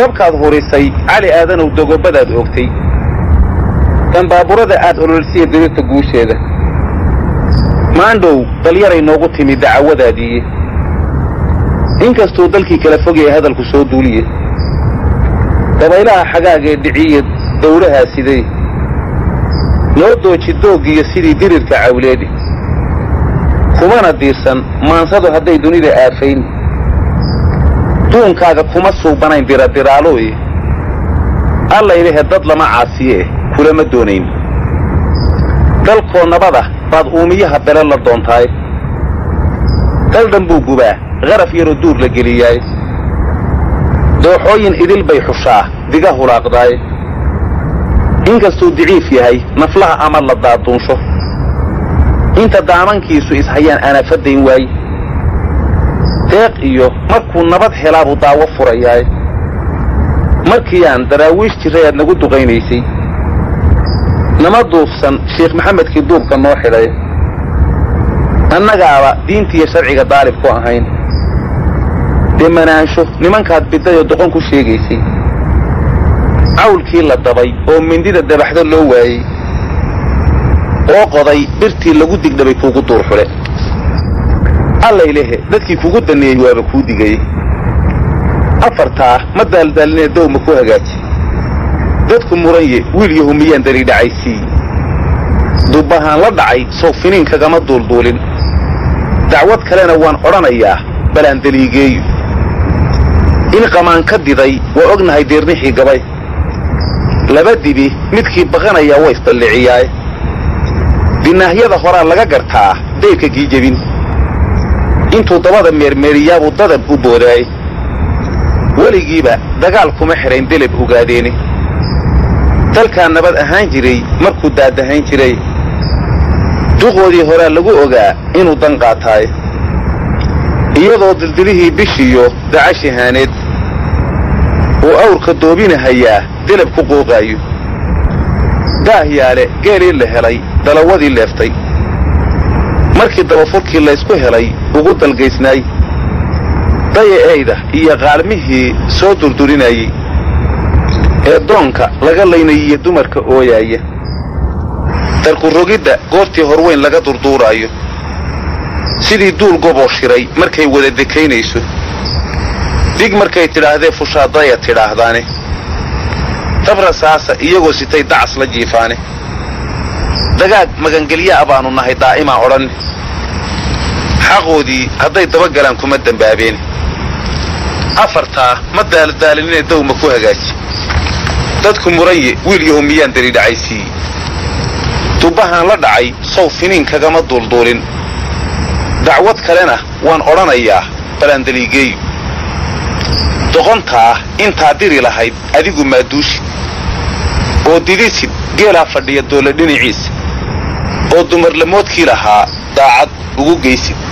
dabkaad hurisay cali aadanow dogobadaad oogtay dambaaburada aad ololsiya dirita guusheeda maandhow dalyaray noogu timi dacawadaadiiye inkastuu dalkii kala fogaya hadalku soo duuliye dabaylaha xagaagee dhiciye dawlahaa sidee loo dooji dooggiyo sidii dirirka cawleedhi kumana diirsan maansadu hadday dunida aafayn duunkaaga kuma suubanayn diradiraaloye allaylehe dad lama caasiye eh kulama doonayn dalkoo nabada baad uumiyaha bele la doontaay daldhan buu gubaa qaraf yaroo duur la geliyaay dooxooyin idil bay xushaa diga hulaaqdaay inkastuu diciif yahay naflaha ama la daaduunsho inta daamankiisu ishayaan anafadayn waay deeq iyo markuu nabad helaabuu daawo furayaay markiiaan daraawiish jiray aad nagu duqaynaysay nama duufsan sheekh maxamedkii duubka noo xidhay annagaaba diintiiyo sharciga daalib ku ahayn demanaansho nimankaad bidayoo doqon ku sheegaysay cawlkii la dabay oo mindida dabaxdo loo waayey oo qoday birtii lagu digdhabay kuugu duur xule allaylehe dadkii kugu danneeyey waaba kuu digayey afartaa ma daaldaalinee dowma ku hagaaji dadku muranye wiil yahu miyaan dari dhacaysiiy dubbahaan la dhacay sow finiin kagama duulduulin dacwad kalena waan odhanayaa balaan daliigeeyo in qamaan ka diday waa ognahay diirnixii gabay laba dibi midkii baqanayaa waa isdalliciyaaye dinaahyada horaa laga gartaa dayrka giijabin intuu dabada meermeeriyaabuu dadab u boodaay weligiiba dagaal kuma xidhayn deleb ogaadeeni dalkaa nabad ahaan jiray markuu daadahayn jiray duqoodii horaa lagu ogaa inuu dan qaataaye iyadoo dildilihii bishiyo dacashihaaneed uu awrka doobinahayaa delab ku qooqaayo daahyaale geelii la helay dalawadii leeftay markii dabafurkii laysku helay ugu dalgaysnaay dayaeyda iyo qaalmihii soo durdurinayey ee doonka laga laynayiyo dumarka ooyaaya darkurogidda goortii horweyn laga durduuraayo sidii duul goboo shiray markay wada dekaynayso dig markay tidhaahdee fushaadaya tidhaahdaane dabrasaasa iyagoo sitay dacas la jiifaane dagaag magangelya'a baannu nahay daa'imaa odhanne xaqoodii hadday dabagalaan kuma dembaabeen afartaa ma daaldaalinine dowma ku hagaaji dadku muranye wiil yahu miyaan dari dhacaysiiye dubbahaan la dhacay sow finiin kagama duulduulin dacwad kalena waan odhanayaa balaandaliigeeyo doqontaa intaa diri lahayd adigu maaduushi oo didisid geelaa fadhiya doolla dhinaciisa oo dumarlamoodkii lahaa daacad ugu geysid